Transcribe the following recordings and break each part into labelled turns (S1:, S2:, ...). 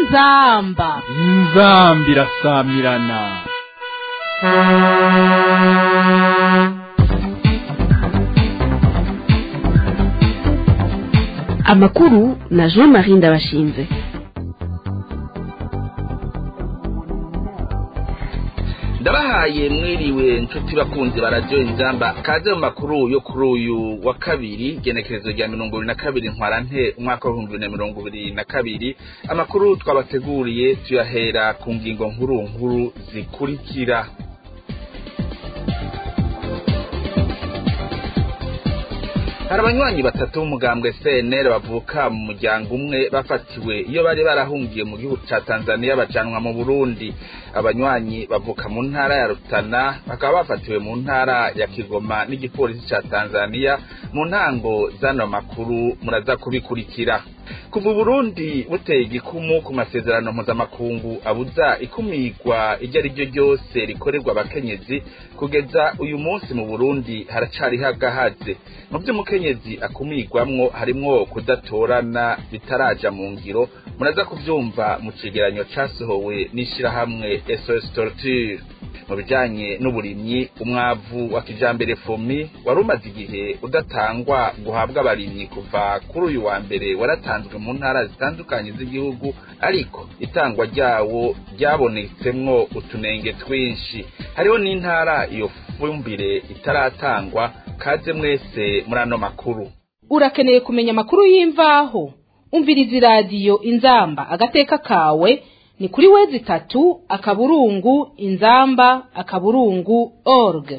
S1: inzamba
S2: inzambi irasamirana
S3: amakuru na jean marie ndabashinze
S4: ndabahaye mwiriwe nshuti bakunzi bararyoha inzamba kaze mu makuru yo kuri uyu wa kabiri genekerezo rya mirongo ibiri na kabiri ntwarante umwaka w'ibihumbi bibiri na mirongo ibiri na kabiri amakuru twabateguriye tuyahera ku ngingo nkuru nkuru zikurikira hari abanywanyi batatu b'umugambwe cnr bavuka mu muryango umwe bafatiwe iyo bari barahungiye mu gihugu ca tanzania bajanwa mu burundi abanywanyi bavuka mu ntara ya rutana bakaba bafatiwe mu ntara ya kigoma n'igipolisi ca tanzania mu ntango z'ano makuru muraza kubikurikira kuva uburundi buteye igikumu ku masezerano mpuzamakungu abuza ikumirwa iryo ari ryo ryose rikorerwa abakenyezi kugeza uyu munsi mu burundi haracariho agahaze mu vy'umukenyezi akumirwamwo harimwo kudatorana bitaraja mu ngiro muraza kuvyumva mu cegeranyo casohowe n'ishirahamwe sos torture mu bijanye n'uburimyi umwavu wa kijambere fomi wari umaze igihe udatangwa guhabwa abarimyi kuva kuri uyu wa mbere waratanzwe mu ntara zitandukanye z'igihugu ariko itangwa ryawo ryabonetsemwo utunenge twinshi hariho n'intara iyo fumbire itaratangwa kaze mwese muri ano makuru
S1: urakeneye kumenya amakuru y'imvaho umviriza iradiyo inzamba agateka kawe ni kuri wezi itatu akaburungu inzamba akaburungu org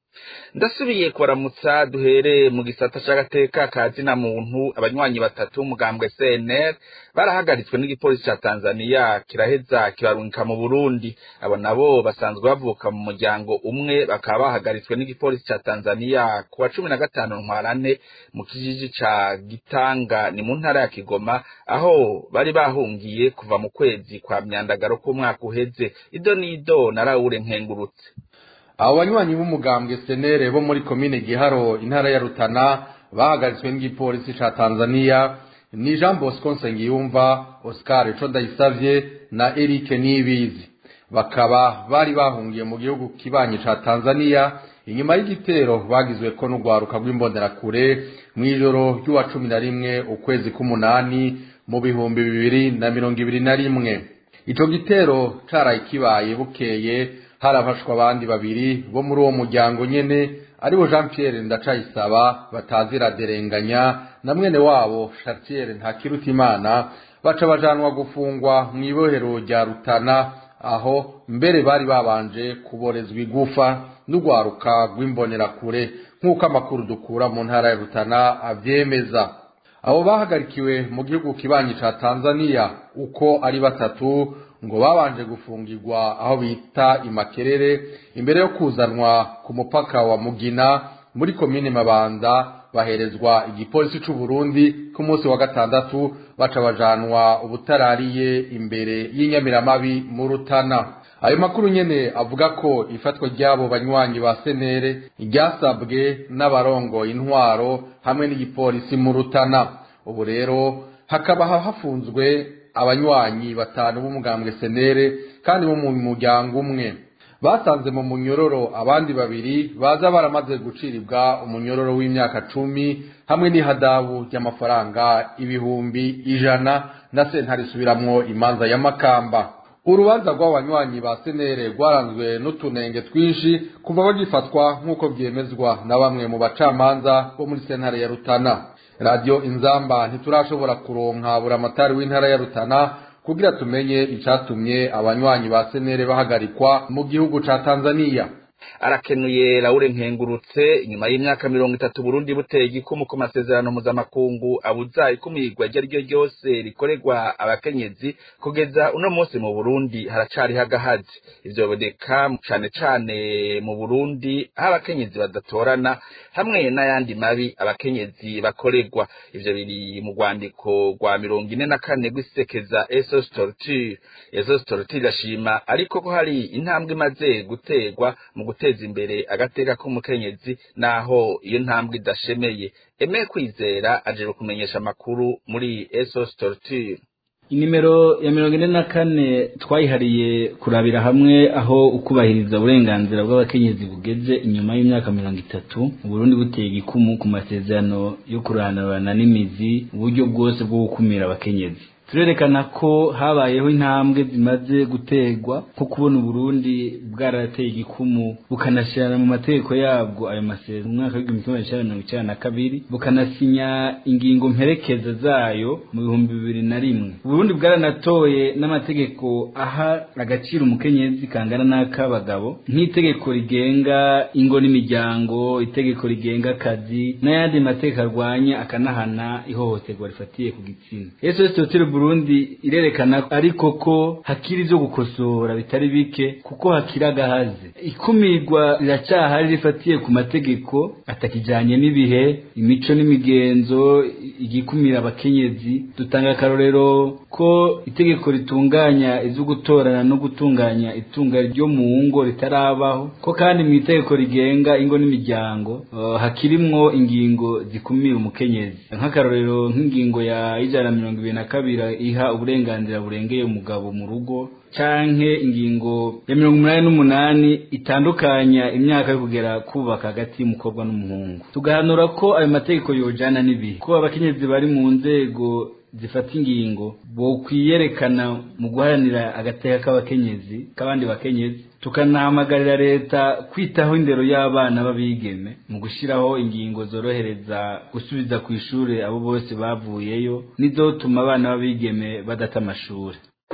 S4: ndasubiye kubaramutsa duhere mu gisata c'agateka ka zina muntu abanywanyi batatu b'umugambwe cnr barahagaritswe n'igipolisi ca tanzaniya kiraheza kibarungika mu burundi abo nabo basanzwe bavuka mu muryango umwe bakaba bahagaritswe n'igipolisi ca tanzaniya ku wa cumi na gatanu ntwarante mu kijiji ca gitanga ni mu ntara ya kigoma aho bari bahungiye kuva mu kwezi kwa myandagaro k'umwaka uheze ido n'ido na rawure nkengurutse
S5: abo banywanyi b'umugambwe senere bo muri komine giharo intara ya rutana bahagaritswe n'igipolisi ca tanzaniya ni jean bosco nsengiyumva oscar eco ndayisavye na eric nibizi bakaba bari bahungiye mu gihugu kibanyi ca tanzaniya inyuma y'igitero bagizweko n'urwaruka rw'imbonerakure mw'ijoro ry'uwa cumi na rimwe ukwezi k'umunani mu bihumbi bibiri na mirongo ibiri na rimwe ico gitero caraye kibaye bukeye harafashwa abandi babiri bo muri uwo muryango nyene aribo jean pierre ndacayisaba batazira derenganya na mwene wabo chartiere ntakirutimana baca bajanwa gufungwa mw'ibohero rya rutana aho mbere bari babanje kuborezwa igufa n'urwaruka rw'imbonerakure nk'uko amakuru dukura mu ntara ya rutana avyemeza abo bahagarikiwe mu gihugu kibanyi ca tanzaniya uko ari batatu ngo babanje gufungirwa aho bita imakerere imbere yo kuzanwa ku mupaka wa mugina muri komine mabanda baherezwa igipolisi c'u Burundi ku munsi wa gatandatu baca bajanwa ubutarariye imbere y'inyamiramabi mu rutana ayo makuru nyene avuga ko ifatwa ry'abo banywanyi ba senere ryasabwe n'abarongo intwaro hamwe n'igipolisi mu rutana ubu rero hakaba hafunzwe abanywanyi batanu b'umugambwe senere kandi bo mu muryango umwe basanze mu munyororo abandi babiri baza baramaze guciribwa umunyororo w'imyaka cumi hamwe n'ihadabu ry'amafaranga ibihumbi ijana na sentare isubiramwo imanza ya makamba urubanza rw'abanywanyi ba senere rwaranzwe n'utunenge twinshi kuva bagifatwa nk'uko byemezwa na bamwe mu bacamanza bo muri sentare ya rutana radiyo inzamba ntiturashobora kuronka buramatari w'intara ya rutana kugira tumenye icatumye abanywanyi ba senere bahagarikwa mu gihugu ca tanzaniya
S4: arakenuye Laure nkengurutse nyuma y'imyaka mirongo itatu Burundi buteye igikumu ku masezerano mpuzamakungu abuza ikumirwa iryo ari ryo ryose rikorerwa abakenyezi kugeza uno munsi mu Burundi haracariho agahazi ivyo biboneka cane cane mu Burundi aho abakenyezi badatorana hamwe n'ayandi mabi abakenyezi bakorerwa ivyo biri mu rwandiko rwa mirongo ine na kane rw'isekeza esos torture esos torture irashima ariko ko hari intambwe imaze guterwa mu guteza imbere agateka k'umukenyezi naho iyo ntambwe idashemeye eme kwizera aje kumenyesha amakuru muri esos torture
S6: inimero ya mirongo ine na kane twayihariye kurabira hamwe aho ukubahiriza uburenganzira bw'abakenyezi bugeze inyuma y'imyaka mirongo itatu uburundi buteye igikumu ku masezerano yo kuranurana n'imizi uburyo bwose bwo gukumira abakenyezi turerekana ko habayeho intambwe zimaze guterwa nko kubona uburundi bwarateye igikumu bukanashyirana mu mategeko yabwo ayo masezerano mu mwaka w'igihumbi kimwe magana mirongo icyenda na kabiri bukanasinya ingingo mperekeza zayo mu bihumbi bibiri na rimwe uburundi bwaranatoye n'amategeko aha agaciro umukenyezi kangana n'ak'abagabo nk'itegeko rigenga ingo n'imiryango itegeko rigenga akazi n'ayandi mategeko arwanya akanahana ihohoterwa rifatiye ku gitsina sos hotel burundi irerekana ariko ko hakiri ibyo gukosora bitari bike kuko hakiri agahaze ikumirwa riracyahari rifatiye ku mategeko atakijyanye n'ibihe imico n'imigenzo igikumira abakenyezi dutanga akarorero ko itegeko ritunganya ibyo gutorana no gutunganya itunga ryo mu ngo ritarabaho ko kandi mu itegeko rigenga ingo n'imiryango uh, hakirimwo ingingo zikumira umukenyezi nk'akarorero nk'ingingo ya ijana na mirongo ibiri na kabiri iha uburenganzira burengeye umugabo mu rugo canke ingingo ya mirongo umunani n'umunani itandukanya imyaka yo kugera kubaka hagati y'umukobwa n'umuhungu tugahanura ko ayo mategeko yojana n'ibihe ko abakenyezi bari mu nzego zifata ingingo bokwiyerekana mu guharanira agateka k'abakenyezi k'abandi bakenyezi tukanahamagarira leta kwitaho indero y'abana b'abigeme mu gushyiraho ingingo zorohereza gusubiza ku ishuri abo bose bavuyeyo n'izotuma abana b'abigeme badata amashuri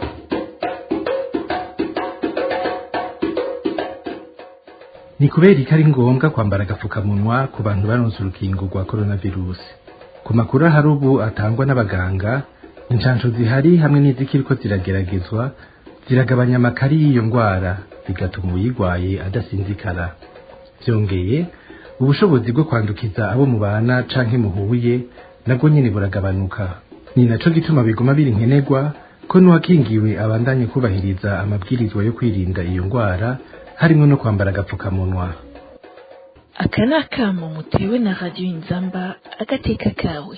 S7: ni kubera ko ari ngombwa kwambara agapfukamunwa ku bantu baronse urukingo rwa coronavirusi ku makuru ahari ubu atangwa n'abaganga inshansho zihari hamwe n'izikiriko zirageragezwa ziragabanya amakari y'iyo ndwara bigatuma uyirwaye adasinzikara byongeye ubushobozi bwo kwandukiza abo mubana canke muhuye nabwo nyene buragabanuka ni naco gituma biguma biri nkenerwa ko n'uwakingiwe abandanye kubahiriza amabwirizwa yo kwirinda iyo ndwara harimo no kwambara agapfukamunwa
S8: aka ni akamo mutewe na radiyo inzamba agateka kawe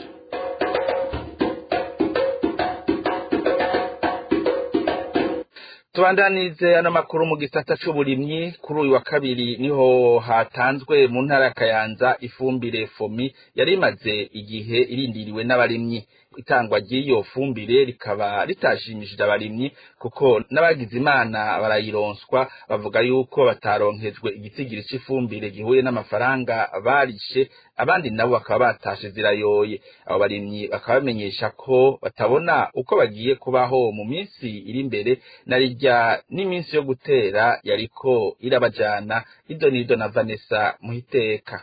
S4: tubandanize ano makuru mu gisata c'uburimyi kuri uyu wa kabiri niho hatanzwe mu ntara ya kayanza ifumbire fomi yari imaze igihe irindiriwe n'abarimyi itangwa ry'iyo fumbire rikaba ritashimishije abarimyi kuko n'abagize imana barayironswa bavuga yuko bataronkejwe igitigiri c'ifumbire gihuye n'amafaranga barishe abandi nabo bakaba batashe zirayoye abo barimyi bakaba bamenyesha ko batabona uko bagiye kubaho mu minsi iri imbere na rijya n'iminsi yo gutera yariko irabajana ido n'ido na vanessa muhiteka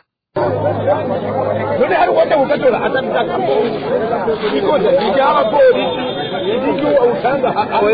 S9: none hari uwajya gukatora atandatu ikoze rijyaba polisi ibyo usanga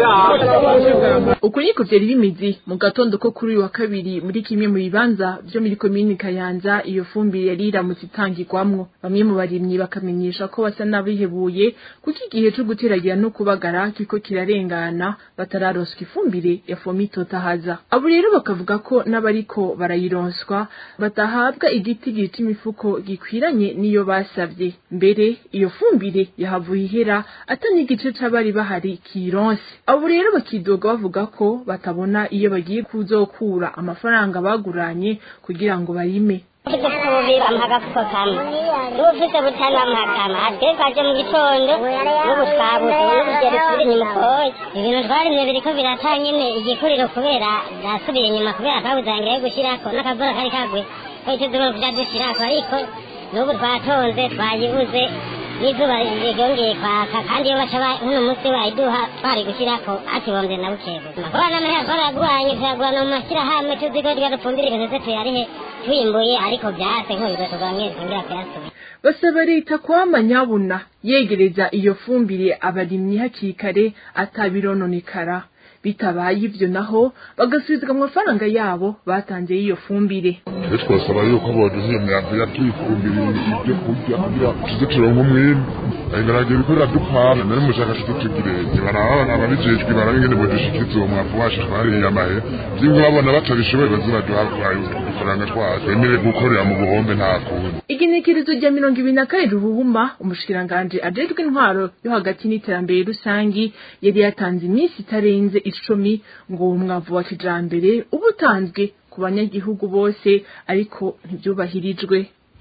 S10: uku niko vyari bimeze mu gatondo ko kuri uyu wa kabiri muri kimwe mu bibanza vyo muri komini kayanza iyo fumbire yari iramutse itangirwamwo bamwe mu barimyi bakamenyesha ko basa n'abihebuye kuko igihe co guteragira no kubagara kiriko kirarengana batararonswa ifumbire ya fomi totahaza abo rero bakavuga ko n'abariko barayironswa batahabwa igitigiri c'imifuko gikwiranye niyo basavye mbere iyo fumbire yahavuye ihera atani igice c'abari bahari kironse abo rero bakidoga bavuga ko batabona iyo bagiye kuzokura amafaranga baguranye kugira ngo barime
S11: ububi bamuha agafuko kamwe n'ubufise butanu bamuha kamwe atwe twaje mu gitondo n'ubu twabuze n'urugero turi inyuma koye ibintu twarimye biriko birata nyene igikuriro kubera byasubiye inyuma kubera twabuze angere yo gushirako n'akavura kari kagwe twahise tugomba kuja dushirako ariko n'ubu twatonze twayibuze n'izuba ryongeye kwaka kandi iyo baca uno munsi bayiduha twari gushyirako atibombye na bukego abana amahera twaraguranye tuyagurana mu mashyirahamwe tuzi ko twadufumbire ibintu tuyarihe twimbuye ariko byase nk'ubigotorwa mwese ngira kuyasubira
S10: basaba leta kwama nyabuna yegereza iyo fumbire abarimyi hakiri kare atabirononekara bitabaye ivyo naho bagasubizwa mu mafaranga yabo batanze y'iyo fumbire
S12: rero twasaba yuko boduha iyo myambi yatuyifumbira ibyo kurya kugira tuze turonke umwimbu ayigaragira ikorera dupana nari mushakashatsi tugirenge baraba ababijejwe baraba ingene bodushikiza uwo mwavu wacu twariye amahe vyingo babona batabishoboye baze baduha udufaranga twacu bemere gukorera mu buhombe nta kundi
S10: igenekerezo rya mirongo ibiri na kane ruhuhuma umushikiranganji ajejwe intwaro yo hagati n'iterambere rusangi yari yatanze iminsi itarenze icumi ngo uwo mwavu wa kijambere uba utanzwe ku banyagihugu bose ariko ntivyubahirijwe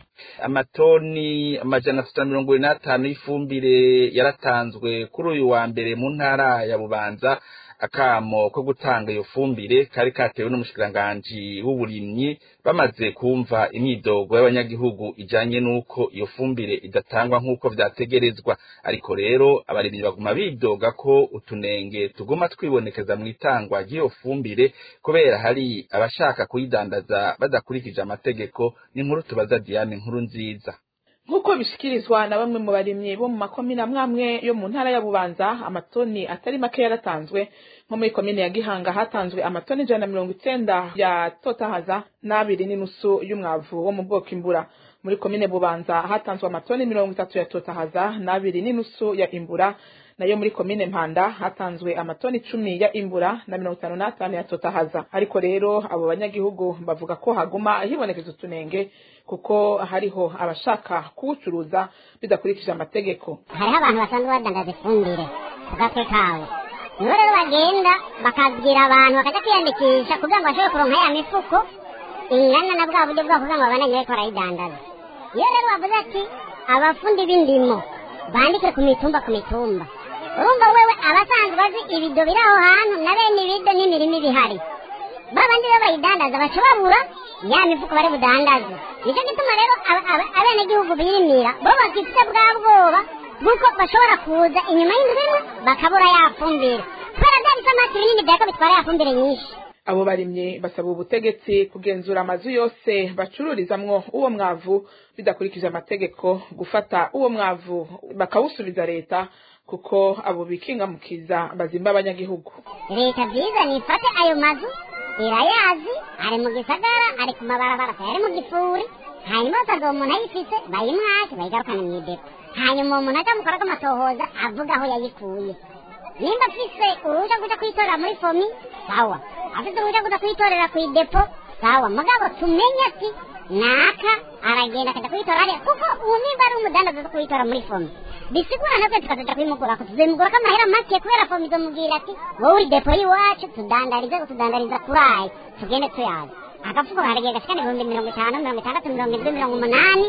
S4: amatoni amajana atatu na mirongo ine n'atanu y'ifumbire yaratanzwe kuri uyu wa mbere mu ntara ya bubanza akamo ko gutanga iyo fumbire kari katewe n'umushikiranganji w'uburimyi bamaze kumva imyidogo y'abanyagihugu ijanye n'uko iyo fumbire idatangwa nk'uko vyategerezwa ariko rero abarimyi baguma bidoga ko utunenge tuguma twibonekeza mu itangwa ry'iyo fumbire kubera hari abashaka kuyidandaza badakurikije amategeko n'inkuru tubaza Diane nkuru nziza
S10: nk'uko bishikirizwa na bamwe mu barimyi bo mu makomine amwe amwe yo mu ntara ya bubanza amatoni atari make yaratanzwe nko muri komine ya gihanga hatanzwe amatoni ijana na mirongo icenda ya totahaza n'abiri n'inusu y'umwavu wo mu bwoko imbura muri komine bubanza hatanzwe amatoni mirongo itatu ya totahaza n'abiri n'inusu ya imbura nayo muri komine mpanda hatanzwe amatoni icumi ya imbura na mirongo itanu n'atanu ya totahaza ariko rero abo banyagihugu bavuga ko haguma hibonekeza utunenge kuko hariho abashaka kuwucuruza bidakurikije amategeko
S11: hariho abantu basanzwe badandaza ifumbire ku gatwe kawe nibo rero bagenda bakabwira abantu bakajya kwiyandikisha kugira ngo bashobore kuronka ya mifuko ingana na bwa buryo bwabo kugira ngo babandanye bariko barayidandaza iyo rero bavuze ati abafundi b'indimo bandike ku mitumba ku mitumba urumva wewe abasanzwe azi ibido biri aho hantu na bene ibido n'imirima ibihari babandi rero bayidandaza baca babura ya mifuko bari budandaze nicyo gituma rero abenegihugu birimira bo bafite bwa bwoba bw'uko bashobora kuza inyuma y'inzu imwe bakabura ya fumbire kubera bya bisamati binini byako bitwara ya fumbire nyinshi
S10: abo barimye basaba ubutegetsi kugenzura amazu yose bacururizamwo uwo mwavu bidakurikije amategeko gufata uwo mwavu bakawusubiza leta kuko abo bikingamukiza bazimba abanyagihugu
S11: leta byiza nifate ayo mazu irayazi ari mu gisagara ari ku mabarabara ari mu gifuri hanyuma basaga uwo muntu ayifise bayimwake bayigarukane mu idepo hanyuma uwo muntu azamukorako amatohoza avuga aho yayikuye nimba afise uruhushya kuja kuyitorera muri fomi sawa afise uruhushya kuja kuyitorera ku idepo sawa mugabo tumenye ati naka aragenda akaja kuyitora hariya kuko uwo nimba ari umudandaza zo kuyitora muri fomi bisigura natwe tukazaja kuyimugurako tuzimugurako amahera make kubera fomi izomubwira ati wowe uri depo y'iwacu tudandarize utudandariza kurayi tugende tuyazi agafuko haragiye gashikana ibihumbi mirongo itanu mirongo itandatu mirongo indwi mirongo umunani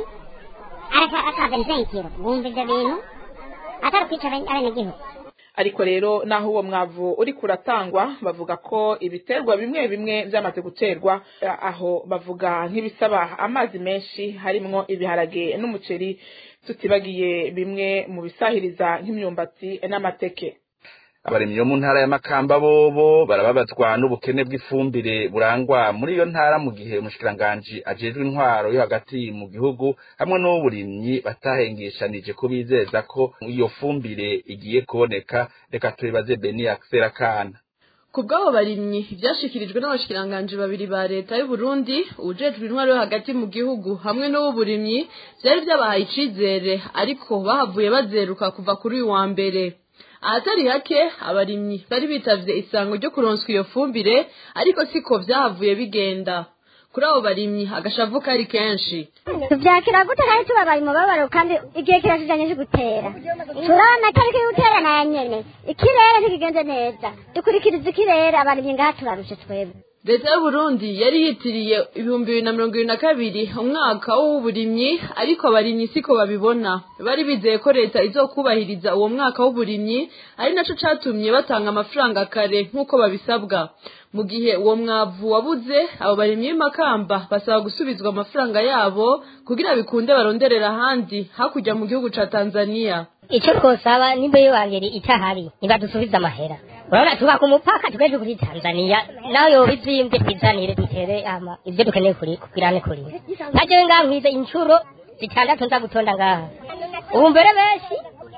S11: akaza nsenkiro wumva ivyo bintu atari kwica abenegihugu
S10: ariko rero naho uwo mwavu uri kuratangwa bavuga ko ibiterwa bimwe bimwe byamaze guterwa aho bavuga nk'ibisaba amazi menshi harimwo ibiharage n'umuceri tutibagiye bimwe mu bisahiriza nk'imyumbati n'amateke
S4: abarimyi bo mu ntara ya makamba bobo barababazwa n'ubukene bw'ifumbire burangwa muri iyo ntara mu gihe umushikiranganji ajejwe intwaro yo hagati mu gihugu hamwe n'uburimyi batahengeshanije ko bizeza ko iyo fumbire igiye kuboneka reka tubibaze beni akisera kana
S13: ku bw'abo barimyi ibyashikirijwe n'abashikiranganji babiri ba leta y'u Burundi ujejwe intwaro yo hagati mu gihugu hamwe n'uburimyi byari byabahaye icizere ariko bahavuye bazeruka kuva kuri uyu wa mbere ahatari hake abarimyi bari bitavye isango ryo kuronswa iyo fumbire ariko siko vyahavuye bigenda kuri abo barimyi agashavu kari kenshi
S11: tuvyakira gute kandi tubabaye umubabaro kandi igihe kirashijanye cyo gutera turabona tariki y'ugutera nayo nyene ikirere ntikigenze neza dukurikiriza ikirere abarimyi ngaha turarushe twebwe
S13: leta y'uburundi yari yitiriye ibihumbi bibiri na mirongo ibiri na kabiri umwaka w'uburimyi ariko abarimyi siko babibona bari bizeye ko leta izokubahiriza uwo mwaka w'uburimyi ari naco catumye batanga amafaranga kare nk'uko babisabwa mu gihe uwo mwavu wabuze abo barimyi b'imakamba basaba gusubizwa amafaranga yabo kugira bikunde baronderera ahandi hakurya mu gihugu ca tanzania
S14: icyo twosaba nimba iyo wangeri itahari nibadusubize amahera urabona tuba ku mupaka tugeje kuri tanzania nawe yoba izimbye twizanire dutere ama ibyo dukeneye kuri kubwirane kuri nka jewe ngaha nkwize inshuro zitandatu nza gutonda ngaha ubu mbere benshi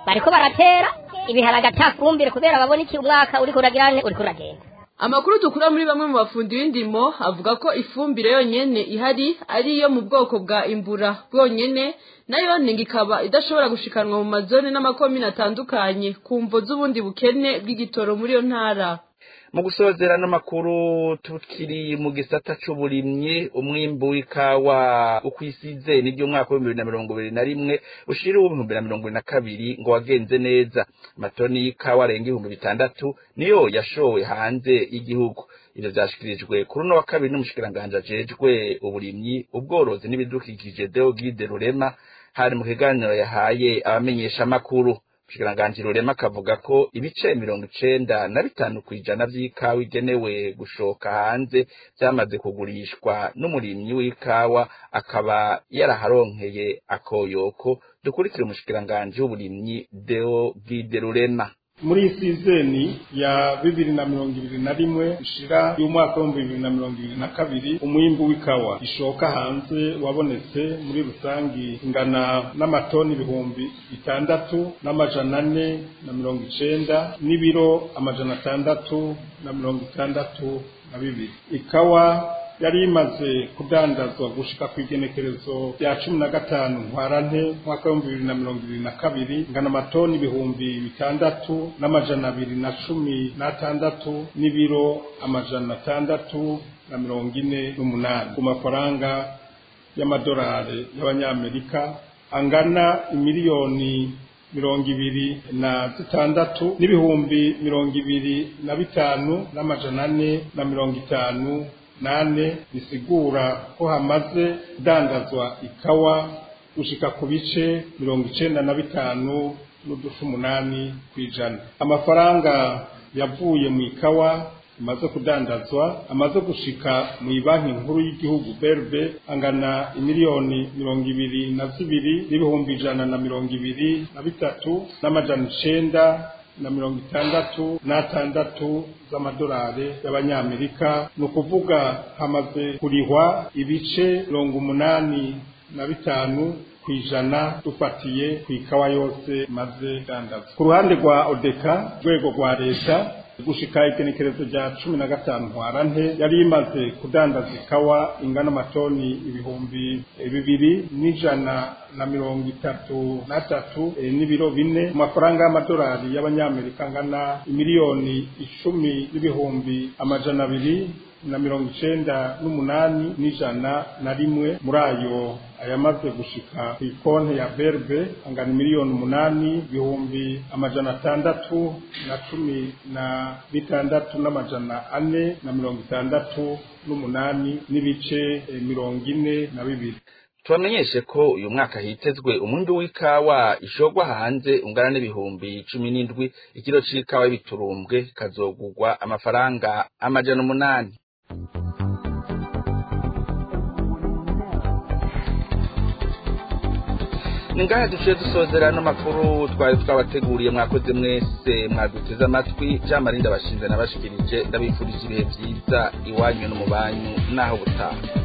S14: bariko baratera ibiharage ata fumbire kubera babona iki umwaka uriko uragirane uriko uragenda
S13: amakuru dukura muri bamwe mu bafundi b'indimo avuga ko ifumbire yonyene ihari ari iyo mu bwoko bwa imbura bwonyene nayo ngo ikaba idashobora gushikanwa mu mazone n'amakomine atandukanye ku mvo z'ubundi bukene bw'igitoro muri iyo ntara
S4: mu gusozera n'amakuru tukiri mu gisata c'uburimyi umwimbu w'ikawa ukwisize n'iryo mwaka w'ibihumbi bibiri na mirongo ibiri na rimwe ushira uw'ibihumbi bibiri na mirongo ibiri na kabiri ngo wagenze neza amatoni y'ikawa arenga ibihumbi bitandatu niyo yashowe hanze y'igihugu ivyo vyashikirijwe kuri uno wa kabiri n'umushikiranganji ajejwe uburimyi ubworozi n'ibidukikije deogide rurema hari mu kiganiro yahaye abamenyeshamakuru Shikiranganji Rurema akavuga ko ibice mirongo icenda na bitanu kw'ijana vy'ikawa igenewe gushoka hanze vyamaze kugurishwa n'umurimyi w'ikawa akaba yaraharonkeye akoyoko dukurikire umushikiranganji w'uburimyi Deo Gide Rurema
S15: muri iyi sizeni ya bibiri na mirongo ibiri na rimwe ishira y'umwaka w'ibihumbi bibiri na mirongo ibiri na kabiri umwimbu w'ikawa ishoka hanze wabonetse muri rusangi ingana n'amatoni ibihumbi bitandatu n'amajana ane na mirongo icenda n'ibiro amajana atandatu na mirongo itandatu na bibiri ikawa yari imaze kudandazwa gushika ku igenekerezo rya cumi na gatanu ntwarante mwaka w'ibihumbi bibiri na mirongo ibiri na kabiri ngana amatoni ibihumbi bitandatu n'amajana abiri na cumi n'atandatu n'ibiro amajana atandatu na mirongo ine n'umunani ku mafaranga y'amadolari y'abanyamerika angana imiliyoni mirongo ibiri na zitandatu n'ibihumbi mirongo ibiri na bitanu n'amajana ane na mirongo itanu nane bisigura ko hamaze kudandazwa ikawa gushika ku bice mirongo icenda na bitanu n'udufu umunani kw'ijana amafaranga yavuye mu ikawa imaze kudandazwa amaze gushika mu banki nkuru y'igihugu berbe angana imiliyoni mirongo ibiri na zibiri n'ibihumbi ijana na mirongo ibiri na bitatu n'amajana icenda na mirongo itandatu n'atandatu z'amadolari y'abanyamerika ni ukuvuga hamaze kurihwa ibice mirongo umunani na bitanu ku ijana dufatiye ku ikawa yose maze dandaza ku ruhande rwa odeka rwego rwa leta gushika igenekerezo rya cumi na gatanu ntwarante yari imaze kudandaza ikawa ingana amatoni ibihumbi bibiri n'ijana na mirongo itatu n'atatu n'ibiro bine mu mafaranga y'amadolari y'abanyamerika angana imiliyoni icumi n'ibihumbi amajana abiri na mirongo icenda n'umunani n'ijana na rimwe muri ayo ayamaze gushika ku ikonti ya berbe angana miliyoni umunani ibihumbi amajana atandatu na cumi na bitandatu n'amajana ane na mirongo itandatu n'umunani n'ibice mirongo ine na bibiri
S4: tubamenyeshe ko uyu mwaka hitezwe umwimbi w'ikawa ishogwa hanze ungana n'ibihumbi cumi n'indwi ikiro c'ikawa y'ibiturumbwe kazogurwa amafaranga amajana umunani ni ngaha duciye dusozera n'amakuru twari twabateguriye mwakoze mwese mwaduteze amatwi jean marie ndabashinze nabashikirije ndabifurije ibihe byiza iwanyu no mu banyu n'aho butaha